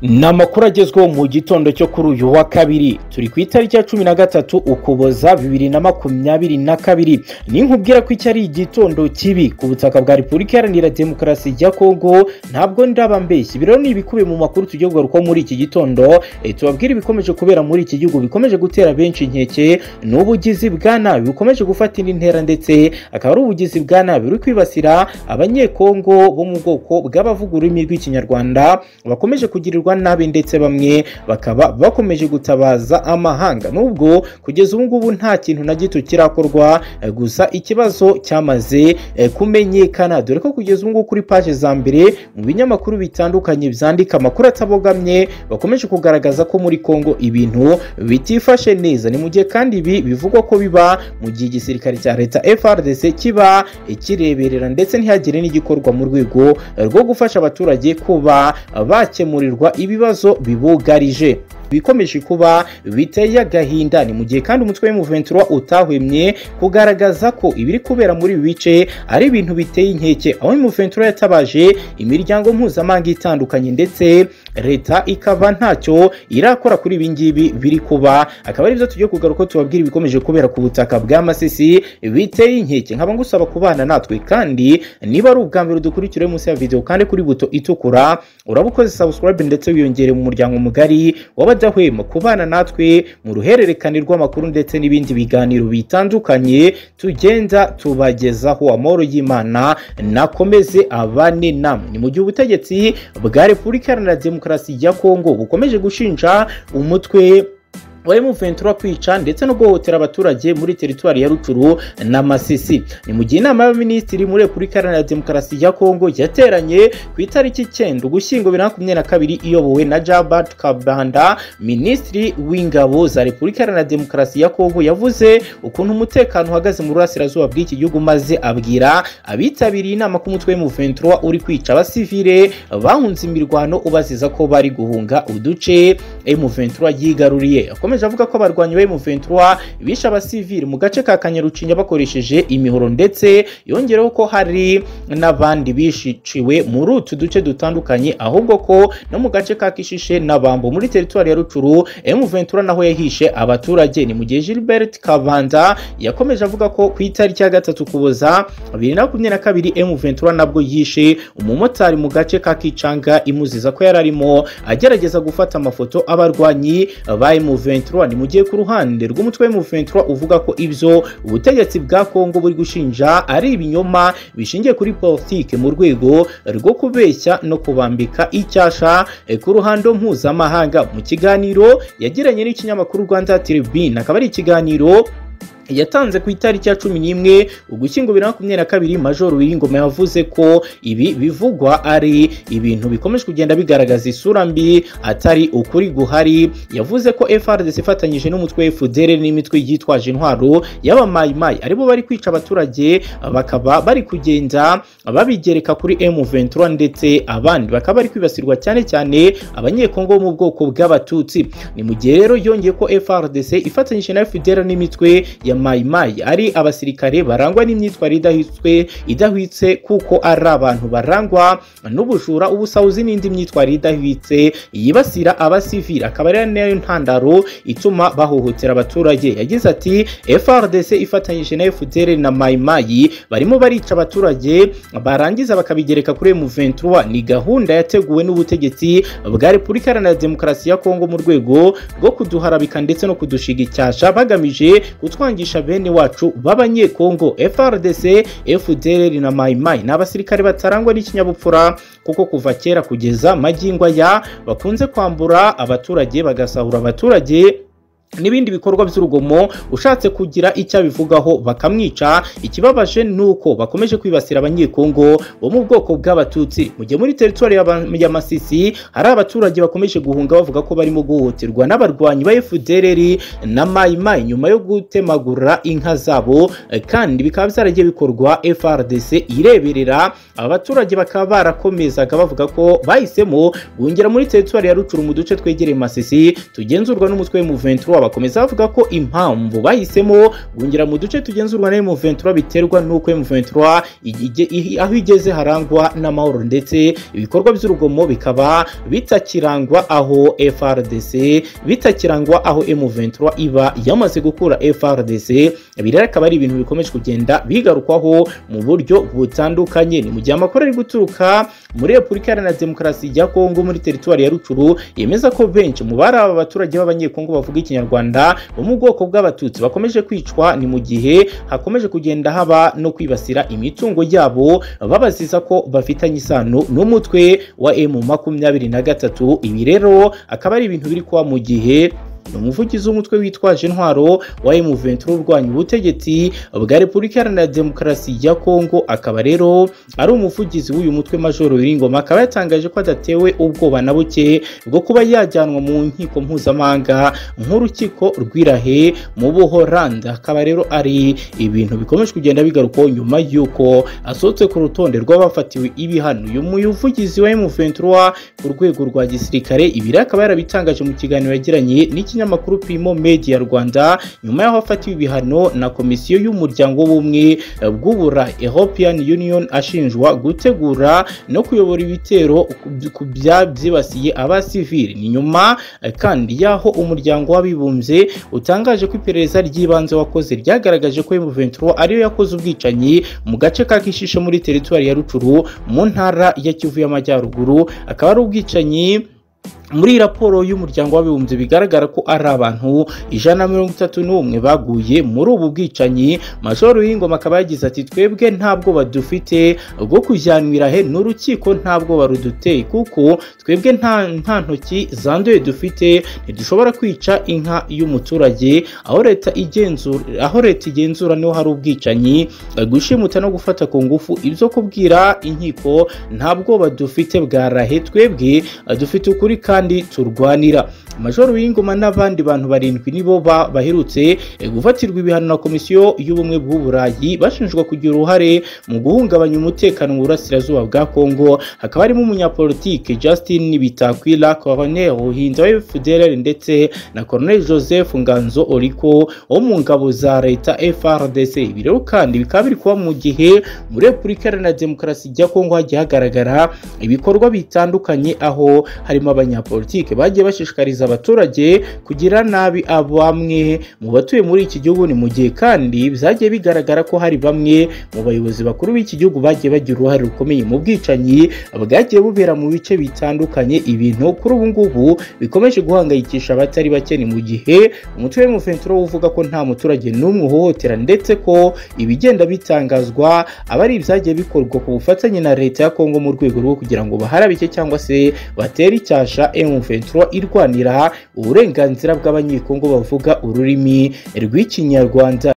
ni amakuru agezweho mu gitondo cyo kuri uyu wa kabiri turi ku itariki ya cumi na gatatu ukuboza bibiri na makumyabiri na kabiri ninkubwira ko iki ari igitondo kibi ku butaka bwa repubulika iharanira demokarasi ya kongo ntabwo ndaba mbeshyi ibi rero ni ibikubiye mu makuru tugiye kugarukaho muri iki gitondo e, tubabwire ibikomeje kubera muri iki gihugu bikomeje gutera benshi inkeke ni ubugizi bwa nabi bukomeje gufata indi ntera ndetse akaba ari ubugizi bwa nabi buri kwibasira abanyekongo bo mu bwoko bw'abavuga ururimi rw'ikinyarwanda bakomeje kugirirwa nabi ndetse bamwe bakaba bakomeje gutabaza amahanga nubwo kugeza ubu ngubu nta kintu na gito kirakorwa eh, gusa ikibazo cyamaze eh, kumenyekana dore ko kugeza ubu ngubu kuri paje za mbere mu binyamakuru bitandukanye byandika amakuru atabogamye bakomeje kugaragaza ko muri kongo ibintu bitifashe neza ni mu gihe kandi ibi bivugwa ko biba mu gihe igisirikare cya leta frdc kiba eh, kireberera ndetse ntihagire n'igikorwa mu rwego eh, rwo gufasha abaturage kuba bakemurirwa ibibazo bibugarije bikomeje kuba biteye agahinda ni mu gihe kandi umutwe w'umuventura utahwemye kugaragaza ko ibiri kubera muri ibi bice ari ibintu biteye inkeke aho umuventura yatabaje imiryango mpuzamahanga itandukanye ndetse leta ikaba ntacyo irakora kuri ibi ngibi biri kuba akaba ari byo tugiye kugaruka ko tubabwira ibikomeje kubera ku butaka bwa masisi biteye inkeke nkaba ngusaba kubana natwe kandi niba ari ubwa mbere dukurikire munsi ya videwo kandi kuri buto itukura uraba ukoze subscribe ndetse wiyongere mu muryango mugari w'abadahwema kubana natwe mu ruhererekane rw'amakuru ndetse n'ibindi biganiro bitandukanye tugenda tubagezaho amahoro y'imana nakomeze abane namwe ni mu gihe ubutegetsi bwa repubulika iharanira demokarasi ya kongo bukomeje gushinja umutwe barimo ventura kwica ndetse no guhohotera abaturage muri teritwari ya ruturu na masisi ni mu gihe inama y'abaminisitiri muri repubulika iharanira demokarasi ya kongo yateranye ku itariki icyenda ugushyingo bibiri na makumyabiri na kabiri iyobowe na jabat kabanda minisitiri w'ingabo za repubulika iharanira demokarasi ya kongo yavuze ukuntu umutekano uhagaze mu burasirazuba bw'iki gihugu maze abwira abitabiriye inama ko umutwe w'umuventura uri kwica abasivile bahunze imirwano ubaziza ko bari guhunga uduce emuventura yigaruriye yakomeje avuga ko abarwanyi ba M23 bishe abasivili mu gace ka Kanyarucinya bakoresheje imihoro ndetse yongereho ko hari n'abandi bishiciwe muri utu duce dutandukanye ahubwo ko no mu gace ka Kishishe na Bambo muri teritwari ya Rucuru M23 naho yahishe abaturage ni mu gihe Gilbert Kabanda yakomeje avuga ko ku itariki ya gatatu kuboza 2022 M23 nabwo yishe umumotari mu gace ka Kicanga imuziza ko yari arimo agerageza gufata amafoto abarwanyi ba M23 ni mu gihe ku ruhande rw'umutwe w'umuventura uvuga ko ibyo ubutegetsi bwa kongo buri gushinja ari ibinyoma bishingiye kuri politiki mu rwego rwo kubeshya no kubambika icyasha ku ruhando mpuzamahanga mu kiganiro yagiranye n'ikinyamakuru rwanda tribune akaba ari ikiganiro yatanze ku itariki ya cumi n'imwe ugushyingo bibiri na makumyabiri na kabiri majoro wiringoma yavuze ko ibi bivugwa ari ibintu bikomeje kugenda bigaragaza isura mbi atari ukuri guhari yavuze ko frdc ifatanyije n'umutwe fdr n'imitwe yitwaje intwaro y'abamayimayi aribo bari kwica abaturage bakaba bari kugenda babigereka kuri m23 ndetse abandi bakaba bari kwibasirwa cyane cyane abanyekongo bo mu bwoko bw'abatutsi ni mu gihe rero yongeye ko frdc ifatanyije na fdr n'imitwe ya mayimayi ari abasirikare barangwa n'imyitwarire idahitswe idahwitse kuko ari abantu barangwa n'ubujura ubusahuzi n'indi myitwarire idahwitse yibasira abasivili akaba ari nayo ntandaro ituma bahohotera abaturage yagize ati frdc ifatanyije na fdr na mayimayi barimo barica abaturage barangiza bakabigereka kuri m23 ni gahunda yateguwe n'ubutegetsi bwa repubulika iharanira demokarasi ya kongo mu rwego rwo kuduharabika ndetse no kudushiga icyasha bagamije gutwanga kwigisha bene wacu b'abanyekongo frdc fdr na mayimayi ni abasirikare batarangwa n'ikinyabupfura kuko kuva kera kugeza magingo aya bakunze kwambura abaturage bagasahura abaturage n'ibindi bikorwa by'urugomo ushatse kugira icyo abivugaho bakamwica ikibabaje ni uko bakomeje kwibasira abanyekongo bo mu bwoko bw'abatutsi mu gihe muri teritwari ya masisi hari abaturage bakomeje guhunga bavuga ko barimo guhohoterwa n'abarwanyi ba fdr na mayimayi nyuma yo gutemagura inka zabo kandi bikaba byaragiye bikorwa frdc ireberera abaturage bakaba barakomezaga bavuga ko bahisemo guhungira muri teritwari ya rucuru mu duce twegereye masisi tugenzurwa n'umutwe w'umuventura bakomeza bavuga ko impamvu bahisemo guhungira mu duce tugenzurwa na M23 biterwa n'uko M23 ige- ihi- aho igeze harangwa n'amahoro ndetse ibikorwa by'urugomo bikaba bitakirangwa aho FRDC bitakirangwa aho M23 iba yamaze gukura FRDC ibi rero akaba ari ibintu bikomeje kugenda bigarukwaho mu buryo butandukanye ni mu gihe amakuru ari guturuka muri Repubulika Iharanira Demokarasi ya Kongo muri teritwari ya Rutshuru yemeza ko benshi mu bari aba baturage b'abanyekongo bavuga ikinyarwanda bo mu bwoko bw'abatutsi bakomeje kwicwa ni mu gihe hakomeje kugenda haba no kwibasira imitungo yabo babaziza ko bafitanye isano n'umutwe wa M makumyabiri na gatatu ibi rero akaba ari ibintu biri kuba mu gihe ni umuvugizi w'umutwe witwaje intwaro wa M23 urwanya ubutegetsi bwa Repubulika Iharanira Demokarasi ya Kongo akaba rero ari umuvugizi w'uyu mutwe Majoro Wiringoma akaba yatangaje ko adatewe ubwoba na buke bwo kuba yajyanwa mu nkiko mpuzamahanga nk'urukiko rw'irahe mu Buholandi akaba rero ari ibintu bikomeje kugenda bigarukwaho nyuma y'uko asohotse ku rutonde rw'abafatiwe ibihano uyu muvugizi wa M23 ku rwego rwa gisirikare ibi rero akaba yarabitangaje mu kiganiro yagiranye n'ikinyamakuru Pimo Media Rwanda nyuma y'aho afatiwe ibihano na komisiyo y'umuryango w'ubumwe bw'ubura European Union ashinjwa gutegura no kuyobora ibitero ku- ku bya- byibasiye abasivili ni nyuma eh, kandi y'aho umuryango w'abibumbye utangaje ko iperereza ry'ibanze wakoze ryagaragaje ko M23 ariyo yakoze ubwicanyi mu gace ka Kishishe muri teritwari ya Rucuru mu ntara ya Kivu y'Amajyaruguru akaba ari ubwicanyi muri raporo y'umuryango w'abibumbye bigaragara ko ari abantu ijana na mirongo itatu n'umwe baguye muri ubu bwicanyi majoro w'ingoma akaba yagize ati twebwe ntabwo badufite bwo kujyanwira he n'urukiko ntabwo baruduteye kuko twebwe nta nta ntoki zanduye dufite ntidushobora kwica inka y'umuturage aho leta igenzura aho leta igenzura niho hari ubwicanyi gushimuta no gufata ku ngufu ibyo kubwira inkiko ntabwo badufite bwarahe twebwe dufite ukuri kandi turwanira Major Wingoma n'abandi bantu barindwi nibo ba- baherutse eh, gufatirwa ibihano na Komisiyo y'Ubumwe bw'u Burayi bashinjwa kugira uruhare mu guhungabanya umutekano mu burasirazuba bwa Kongo hakaba harimo umunyapolitike Justin Bitakwira Colonel Ruhinda wa FDLR ndetse na Colonel Joseph Nganzo Oliko wo mu ngabo za leta FRDC ibi rero kandi bikaba biri kuba mu gihe muri Repubulika Iharanira Demokarasi ya Kongo hagiye hagaragara ibikorwa bitandukanye aho harimo abanyapolitike bagiye bashishikariza abaturage kugira nabi bamwe mu batuye muri iki gihugu ni mu gihe kandi byagiye bigaragara ko hari bamwe mu bayobozi bakuru b'iki gihugu bagiye bagira uruhare rukomeye mu bwicanyi bwagiye bubera mu bice bitandukanye ibintu kuri ubu ngubu bikomeje guhangayikisha abatari bake ni mu gihe umutwe wa M23 uvuga ko nta muturage n'umwe uhohotera ndetse ko ibigenda bitangazwa aba ari ibyagiye bikorwa ku bufatanye na leta ya Kongo mu rwego rwo kugira ngo baharabike cyangwa se batera icyasha M23 irwanira uburenganzira bw'abanyekongo bavuga ururimi rw'ikinyarwanda